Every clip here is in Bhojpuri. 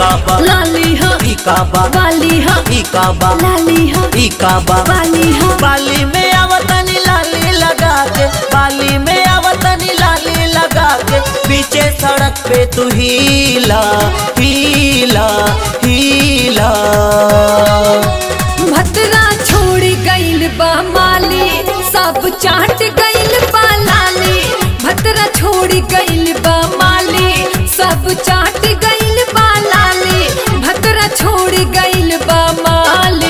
इकाबा लाली हा इकाबा वाली हा इकाबा लाली हा इकाबा वाली हा बाली में आवतनी लाली लगा के बाली में आवतनी लाली लगा के पीछे सड़क पे तू हीला हीला हीला भतरा छोड़ गइल बा माली सब चाट गइल बा लाली भतरा छोड़ गइल बा माली सब चाट गइल बा लाली भतरा छोड़ गइल बा माली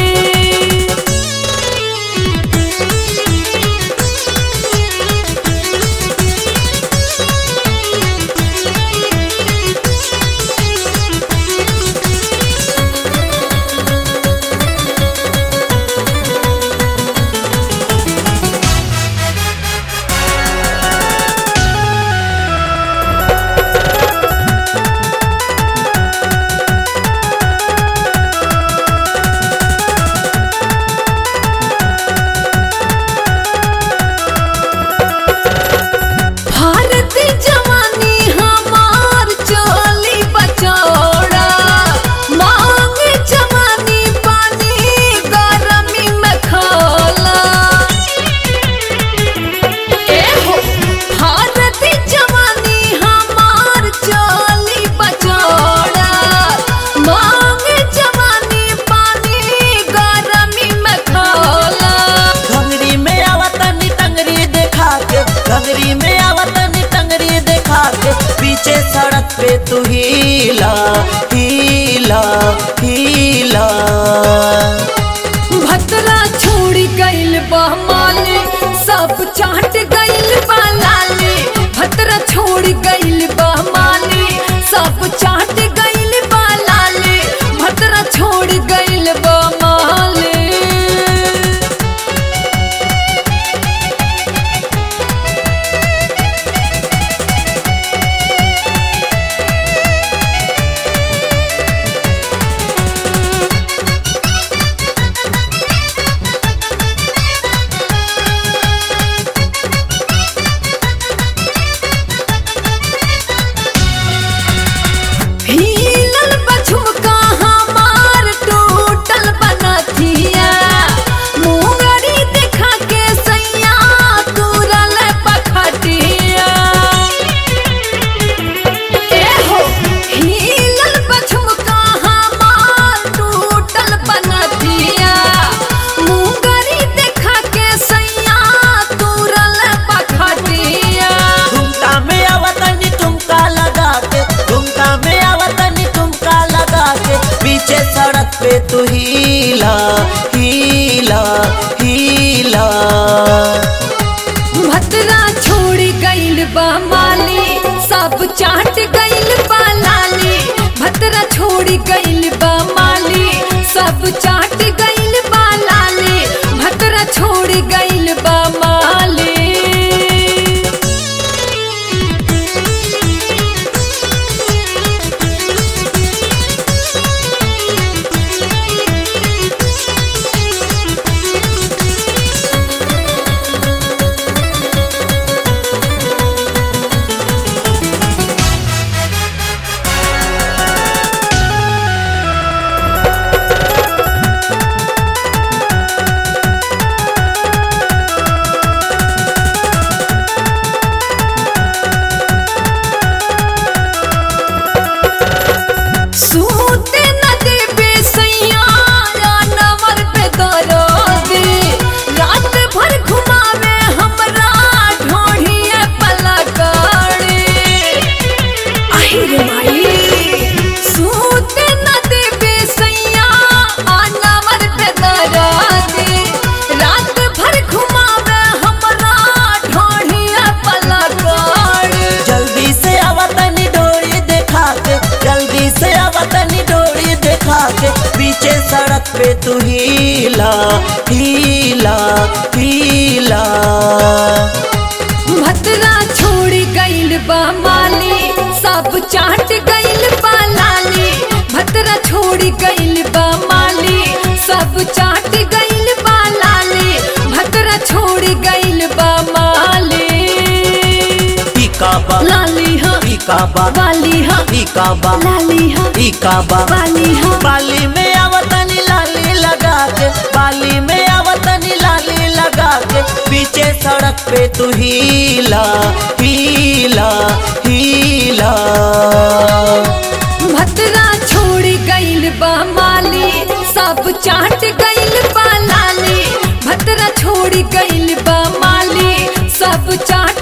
भारत जवानी हमार चोली बचौड़ा मांग जवानी पानी गरमी में खोला ए हो भारत जवानी हमार चोली बचौड़ा मांग जवानी पानी गरमी में खोला घंगरी में आवतनी टंगरी देखा के घंगरी में आवतनी टंगरी देखा के पीछे सड़क पे तू हीला हीला हीला भतरा छोड़ गइल बा माले सब चाट गइल बा लाले भतरा छोड़ गइल बा माले सब चाट गइल बा लाले भतरा छोड़ गइल बा माले हिलल बझुमका हमार टूटल बनथिया मुंगरी देखा के सैया तुरल पखटिया ए हो हिलल बझुमका हमार टूटल बनथिया मुंगरी देखा के सैया तुरल पखटिया ठुमका में आवतनी ठुमका लगा के ठुमका में आवतनी ठुमका लगा के पीछे सड़क पे तू हीला हीला हीला भतरा छोड़ गइल बा माली सब चाट गइल बा लाली भतरा छोड़ गइल बा माली सब चाट गइल बा लाली भतरा छोड़ गइल बा माली सूते न देबे सैया नवर पे दरोदे रात भर घुमावे हमरा ढोढ़िए पलकड़े आही रे माई सूते न देबे सैया नवर पे दरोदे रात भर घुमावे हमरा ढोढ़िए पलकड़े जल्दी से आवतनी डोरी देखा के जल्दी से आवतनी डोरी देखा के पीछे सड़क पे तू हीला हीला हीला भतरा छोड़ गइल बा माली सब चाट गइल बा लाली भतरा छोड़ गइल बा माली सब चाट गइल बा लाली भतरा छोड़ गइल बा माली इकाबा लाली हा इकाबा वाली हाँ इकाबा लाली हाँ इकाबा वाली हाँ बाली में आवतनी लाली लगा के बाली में आवतनी लाली लगा के पीछे सड़क पे तू हीला हीला हीला भतरा छोड़ गइल बा माली सब चाट गइल बा लाली भतरा छोड़ गइल बा माली सब चाट